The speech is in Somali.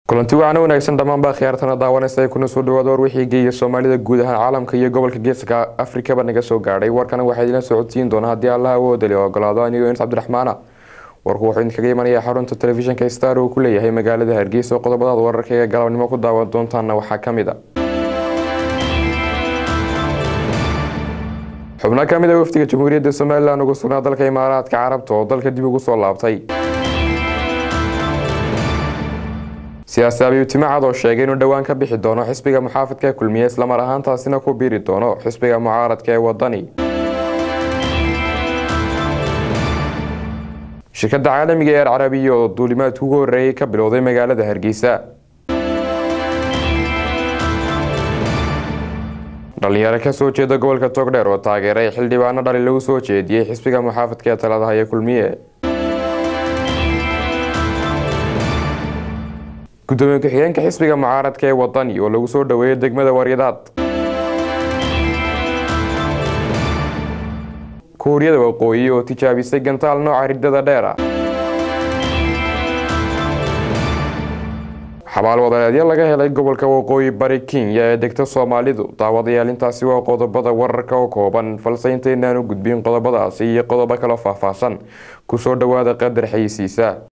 kulanti wacan wanaagsan dhammaanbaa khiyaartana daawanaysa ay kuna soo dhawaada war wixii geeya soomaalida guud ahaan caalamka iyo gobolka geeska afrikaba naga soo gaadhay warkana waxaa idinla socodsiin doona haddii allaha awoodali ogolaado anigo ins cabdiraxmaana warku wuxuu idinkaga imanayaa xarunta telefishinka star uu ku leeyahay magaalada hargeysa oo qodobadaad wararka ee galabnimo ku daawan doontaana waxaa ka mid a xubno ka mid a wafdiga jamhuuriyadda somalilan ugu sugnaa dalka imaaraadka carabta oo dalka dib ugu soo laabtay siyaasi abiibtimo cad oo sheegay inuu dhowaan ka bixi doono xisbiga muxaafidka kulmiye islamar ahaantaasina ku biiri doono xisbiga mucaaradka ee wadani shirkadda caalamiga ee alcarabiya oo duulimaadka ugu horeeyay ka bilowday magaalada hargeysa dhalinyaro kasoo jeeda gobolka togdheer oo taageeray xildhibaano dhali lagu soo jeediyey xisbiga muxaafidka ee talada haya kulmiye gudoomiye ku-xigeenka xisbiga mucaaradka ee wadani oo lagu soo dhaweeyay degmada waryadaad kuuriyada waqooyi oo tijaabisay gantaal nooca ridada dheera xabaal wadareedyo laga helay gobolka waqooyi bari kenya ee degta soomaalidu daawadayaal intaasi waa qodobada wararka oo kooban balse intaynaan u gudbin qodobadaasi iyo qodobo kaloo faahfaahsan kusoo dhawaada qadar xayisiisa